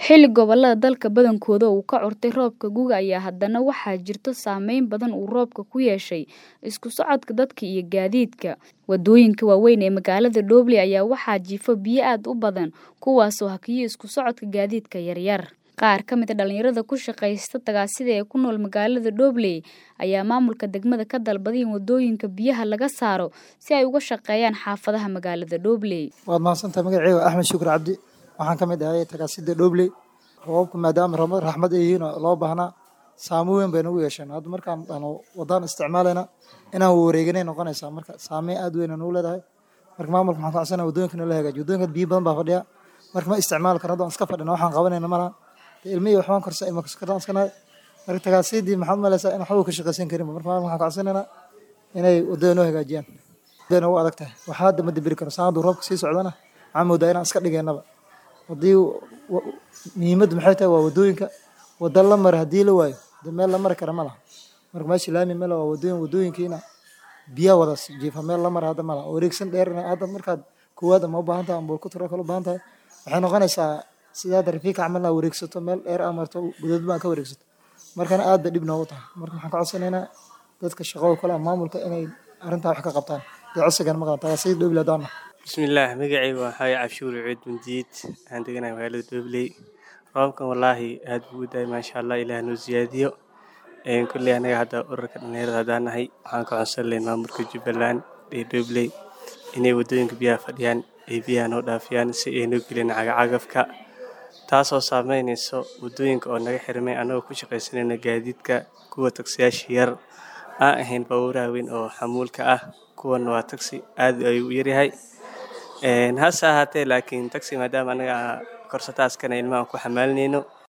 Xilli gobollada dalka badankooda uu ka curtay roobka gu'ga ayaa haddana waxaa jirta saameyn badan uu roobku ku yeeshay isku socodka dadka iyo gaadiidka. Waddooyinka waaweyn ee magaalada Dhoble ayaa waxaa jiifa biyo aad u badan kuwaasoo hakiyay isku socodka gaadiidka yaryar. Qaar ka mid ah dhalinyarada ku shaqaysta tagaasida ee ku nool magaalada Dhoble ayaa maamulka degmada ka dalbaday in waddooyinka biyaha laga saaro si ay uga shaqeeyaan xaafadaha magaalada Dhoble. Waad mahadsantahay magacayga Axmed Shukur Cabdi waxaan ka mid ahay tagaasida Dhoble roobabka maadaama rama- raxmad ay yihiin oo loo baahnaa saameyn weyn bay nagu yeesheen hadda markaan aanu wadaan isticmaalayna inaan wareeganay noqonaysaa marka saameyn aad weyn ay nagu leedahay marka maamulka waxaan ka codsanayaa waddooyinka in la hagaajiyo waddooyinka biyo badan baa fadhiya marka ma isticmaali karno hadda waan iska fadhina waxaan qabanayna malaha dee ilmihii waxbaan korsa ima korsan iska nahay marka tagaasidii maxaad malaysaa in waxba ka shaqaysan karinba marka maamulka waxaan ka codsanaynaa inay waddada noo hagaajiyaan waddada nagu adag tahay waxaa hadda ma dibiri karo saan hadduu roobka sii socdana waxaan moodaa inaan iska dhigaynaba haddii wa- muhiimaddu maxay tahay waa waddooyinka wadda la mara haddii la waayo dee meel la mari kara ma laha marka meesha laami male waa waddooyin waddooyinkiina biyaa wada jiifa meel la mara hadda ma laha wareegsan dheerna hadda markaad koowaad ama u baahan tahay ama ku turo kale u baahan tahay waxay noqonaysaa sida hadda rafiika camal naa wareegsato meel dheer aa marto gudood baa ka wareegsato markana aad bay dhib noogu tahay marka waxaan ka codsanaynaa dadka shaqada kale ama maamulka inay arrintaa wax ka qabtaan dee codsigan ma qaban tagaasida Dhoble haddaan nahay bismillaah magacayga waa xaye cabshuur cuud bundiid waxaan deganahay magaalada dhobley roobkan wallaahi aad buu u daay maasha allah ilaah noo siyaadiyo Een, kolley anaga hadda ururka dhalinyarada haddaan nahay waxaan ka codsan lahayn maamulka jubbaland ee dhobley inay waddooyinka biyaha fadhiyaan ay biyaha noo dhaafiyaan si ay noo gelin cagacagafka taasoo saameynayso waddooyinka oo naga xirmay annagoo ku shaqaysanayna gaadiidka kuwa tagsiyaasha yar aan ahayn baabuuraha weyn oo xamuulka ah kuwan waa tagsi aad ayuu u yaryahay Een, hase ahaatee laakiin tagsi maadaama anaga korsataaskana ilmaha ku xamaalinayno